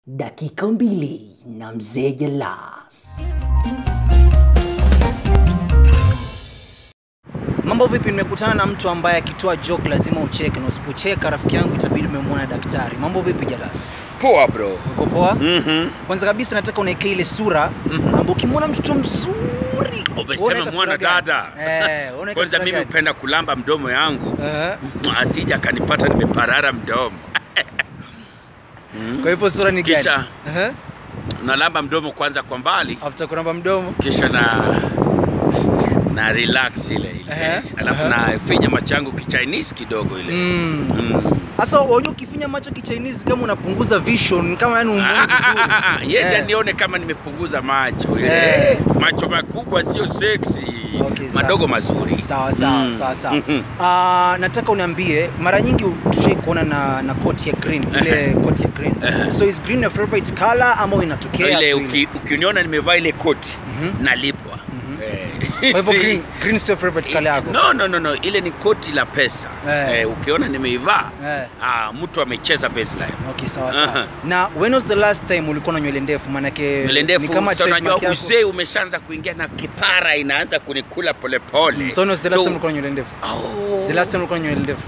Dakika mbili na mzee Jalas. Mambo vipi? Nimekutana na mtu ambaye akitoa joke lazima ucheke, na usipocheka rafiki yangu itabidi umemwona daktari. Mambo vipi Jalas? Poa bro. Uko poa? Mhm. Kwanza kabisa nataka unaekea ile sura ambapo ukimwona mtoto mzuri Umesema unaeka sura mwana gani? dada. Eh, unaeka Kwanza sura mimi gani? hupenda kulamba mdomo yangu Eh, asija akanipata nimeparara mdomo. Kwa hivyo sura ni gani? Kisha- Eh, Nalamba mdomo kwanza kwa mbali, after kuramba mdomo. kisha na na relax ile ile, Ehe, alafu ehe. nafinya macho yangu kichinese kidogo ile Mm. Mm. Sasa unajua ukifinya macho kichinese kama unapunguza vision kama yani Ah, umuoni ah, vizuri. ah, ah, ah. Yeye Eh. nione kama nimepunguza macho ile. Eh. Macho makubwa sio sexy, Okay, sawa. madogo mazuri. Sawa sawa Mm. sawa sawa. Mhm. Ah, nataka uniambie mara nyingi tushai kuona na na coat ya green ile coat ya green. Ehe. So is green your favorite color ama inatokea ile tu uki, ukiniona nimevaa ile koti Mhm. nalipwa Eh. Kwa hivyo Si- green green sio favorite color yako. no, no, no, no. ile ni koti la pesa Eh. eh, ukiona nimeivaa Eh. ah, mtu amecheza baseline Okay, sawa sawa. Aha. Na when was the last time ulikuwa na nywele ndefu? Maanake nywele ni ndefu kama sasa unajua trademark yako. uzee umeshaanza kuingia na kipara inaanza kunikula polepole So when was the last time ulikuwa na nywele ndefu? oh, The last time ulikuwa na nywele ndefu?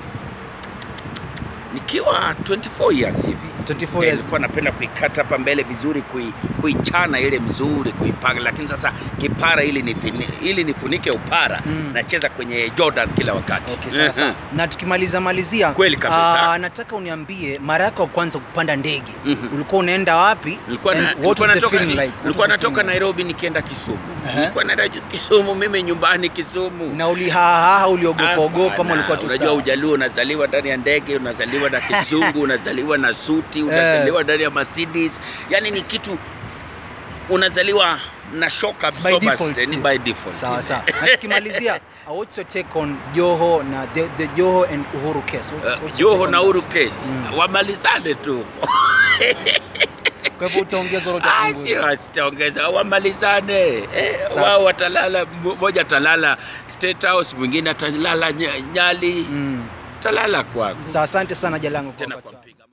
nikiwa 24 years hivi 24 Eh, years. nilikuwa napenda kuikata hapa mbele vizuri kui, kuichana ile mzuri kuipanga lakini sasa kipara ili nifini, ili nifunike upara Mm. nacheza kwenye Jordan kila wakati Okay, sawa sawa. Na tukimaliza malizia, Kweli kabisa. ah, nataka uniambie mara yako ya kwanza kupanda ndege Mhm. ulikuwa unaenda wapi? Nilikuwa and na- what nilikuwa was the natoka, feeling like? What nilikuwa was the natoka feeling like? Nairobi nikienda Kisumu. Aha. Nilikuwa naenda Kisumu mimi nyumbani Kisumu. na ulihahaha uliogopa ogopa ama Hapana, ulikuwa tu Unajua sawa? ujaluo unazaliwa ndani ya ndege, unazaliwa na kizungu, unazaliwa na suti, unazaliwa ndani ya Mercedes. Yaani ni kitu unazaliwa na shock It's by absorbers, default, eh, ni si? by default. Sawa sawa. Na tukimalizia, uh, what's your take on Joho na the, the Joho and Uhuru case? What's, Uh, what's your take Joho on na that? Uhuru case Mm. wamalizane tu. Kwa hivyo utaongeza lolote Ah, kupunguza? sio sitaongeza, wamalizane eh, Sawa. wao watalala, mmoja atalala State House, mwingine atalala Nya- Nyali, Mm. talala kwangu Sawa, asante sana Jalango kwa tena wakati kwa wako. mpiga